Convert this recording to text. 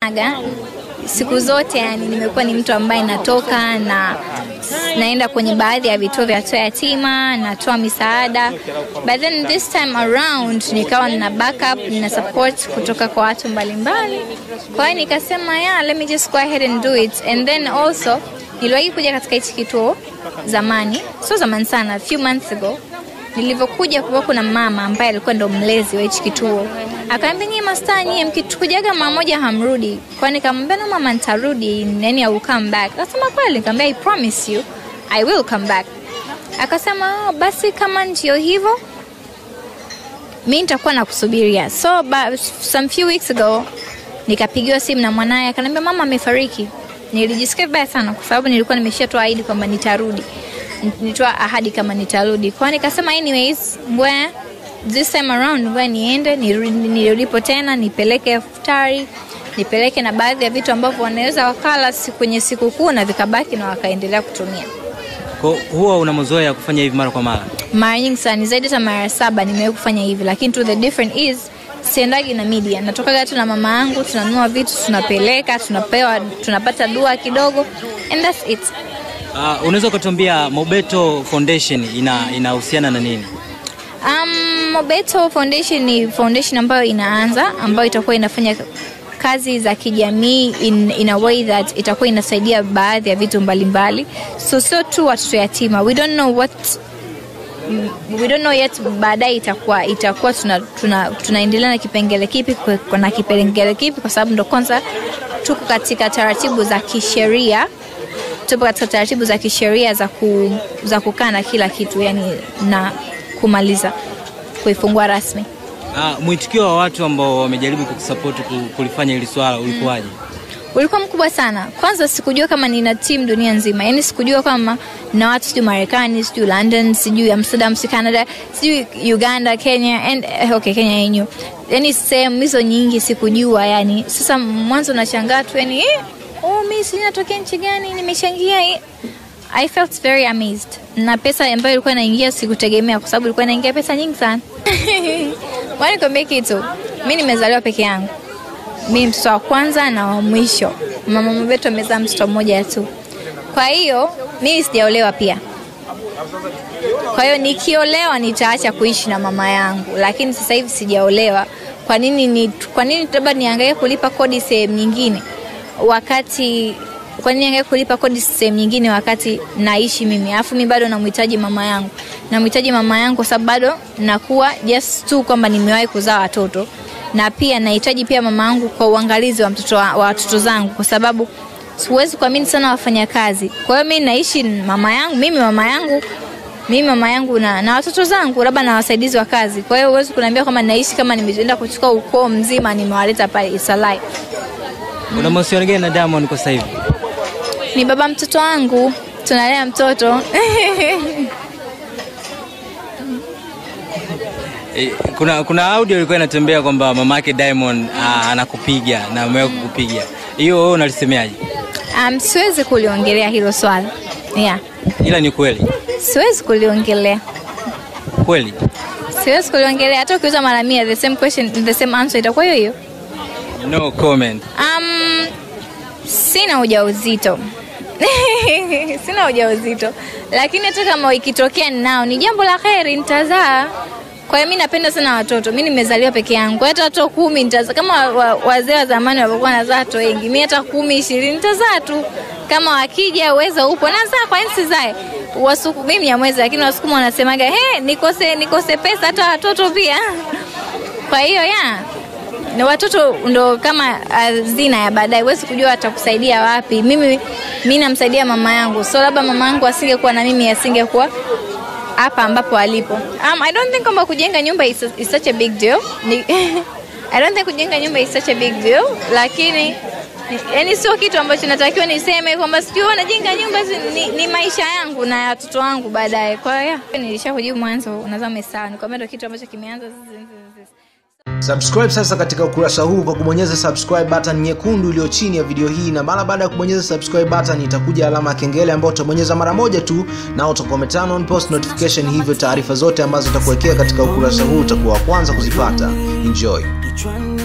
Aga, siku zote yani nimekuwa ni mtu ambaye natoka na naenda kwenye baadhi ya vituo vya watoto yatima, natoa misaada. But then this time around nikawa nina backup, nina support kutoka kwa watu mbalimbali. Kwa hiyo nikasema yeah, let me just go ahead and do it. And then also niliwahi kuja katika hichi kituo zamani, sio zamani sana, a few months ago nilivyokuja kulikuwa kuna mama ambaye alikuwa ndo mlezi wa hichi kituo akaambia nyie mastaa nyie mkitukujaga mara moja hamrudi kwa nikamwambia no mama nitarudi yani I will come back akasema kweli nikamwambia I promise you I will come back akasema oh, basi kama ndio hivyo mi nitakuwa nakusubiria so ba, some few weeks ago nikapigiwa simu na mwanaye akaniambia mama amefariki nilijisikia vibaya sana kwa sababu nilikuwa nimeshatoa ahadi kwamba nitarudi nitoa ahadi kama nitarudi kwao nikasema anyways ngoja this time around ngoja niende nirudi- nirudipo tena nipeleke futari nipeleke na baadhi ya vitu ambavyo wanaweza wakala si- kwenye sikukuu na vikabaki na wakaendelea kutumia Kwa huwa una mazoea ya kufanya hivi mara kwa mara? mara nyingi sana ni zaidi hata mara saba nimewahi kufanya hivi lakini to the different is siendagi na media natokaga tu na mama yangu tunanunua vitu tunapeleka tunapewa tunapata dua kidogo and that's it Uh, unaweza ukatuambia Mobeto Foundation ina inahusiana na nini? Um, Mobeto Foundation ni foundation ambayo inaanza ambayo itakuwa inafanya kazi za kijamii in, in a way that itakuwa inasaidia baadhi ya vitu mbalimbali so sio tu watoto yatima we don't know what mm, we don't know yet baadaye itakuwa itakuwa tuna, tuna, tunaendelea na kipengele kipi kwa- na kipengele kipi kwa sababu ndo kwanza tuko katika taratibu za kisheria tupo katika taratibu za kisheria za, ku, za kukaa na kila kitu yani na kumaliza kuifungua rasmi Uh, mwitikio wa watu ambao wamejaribu kukusapoti ku- kulifanya hili swala ulikuwaje? ulikuwa mkubwa sana kwanza sikujua kama nina timu dunia nzima yani sikujua kama na watu sijui marekani sijui london sijui amsterdam sijui canada sijui uganda kenya and eh, okay kenya yenyu yani sehemu hizo nyingi sikujua yani sasa mwanzo nashangaa tu yani eh, oh, mi sinatokea nchi gani nimechangia eh. I felt very amazed na pesa ambayo ilikuwa inaingia sikutegemea kwa sababu ilikuwa inaingia pesa nyingi sana Ngoja nikwambie kitu mi nimezaliwa peke yangu mi mtoto wa kwanza na wa mwisho mama mabetu amezaa mtoto mmoja tu kwa hiyo mimi sijaolewa pia kwa hiyo nikiolewa nitaacha kuishi na mama yangu lakini sasa hivi sijaolewa kwa nini ni kwa nini labda niangalie kulipa kodi sehemu nyingine wakati kwa nini niangalie kulipa kodi sehemu nyingine wakati naishi mimi alafu mi bado namhitaji mama yangu namhitaji mama yangu kwa sababu bado nakuwa just tu kwamba nimewahi kuzaa watoto na pia nahitaji pia mama yangu kwa uangalizi wa mtoto wa wa watoto zangu kwa sababu siwezi kuamini sana wafanyakazi kwa hiyo mi naishi na mama yangu mimi mama yangu mimi mama yangu na, na watoto zangu labda na wasaidizi wa kazi kwa hiyo huwezi kuniambia kwamba naishi kama nimeenda kuchukua ukoo mzima nimewaleta pale isalai Una mahusiano gani na Diamond kwa sasa hivi? ni baba mtoto wangu tunalea mtoto E, kuna kuna audio ilikuwa inatembea kwamba mamake Diamond ah, anakupiga na amewahi kukupiga. Hiyo wewe unalisemeaje? um, siwezi kuliongelea hilo swala yeah. Ila ni kweli. siwezi kuliongelea Kweli. siwezi kuliongelea hata ukiuza mara mia the same question the same answer itakuwa hiyo hiyo No comment. um, sina ujauzito sina ujauzito lakini hata kama ikitokea nao ni jambo la kheri nitazaa kwa hiyo mi napenda sana watoto mi nimezaliwa peke yangu Kwa hiyo hata watoto kumi nitazaa kama wa- wazee wa zamani walivyokuwa nazaa watoto wengi mi hata kumi ishirini nitazaa tu kama wakija uwezo upo nazaa kwa nini sizae wasuku mimi ya mwezi lakini wasukuma wanasemaga he nikose nikose pesa hata watoto pia kwa hiyo ya na watoto ndo kama hazina ya baadaye huwezi kujua atakusaidia wapi mimi mi namsaidia mama yangu so labda mama yangu asingekuwa na mimi asingekuwa hapa ambapo alipo um, i don't think kwamba kujenga nyumba is, is such a big deal Ni, i don't think kujenga nyumba is such a big deal lakini yani sio kitu ambacho natakiwa niseme kwamba sijui najenga nyumba si- ni, ni maisha yangu na ya watoto wangu baadaye kwa hiyo yeah, nilisha kujibu mwanzo unaweza umesawa nikwambia ndo kitu ambacho kimeanza subscribe sasa katika ukurasa huu kwa kubonyeza subscribe button nyekundu iliyo chini ya video hii na mara baada ya kubonyeza subscribe button itakuja alama ya kengele ambayo utabonyeza mara moja tu na utakuwa umeturn on post notification hivyo taarifa zote ambazo utakuwekea katika ukurasa huu utakuwa wa kwanza kuzipata enjoy Kichwani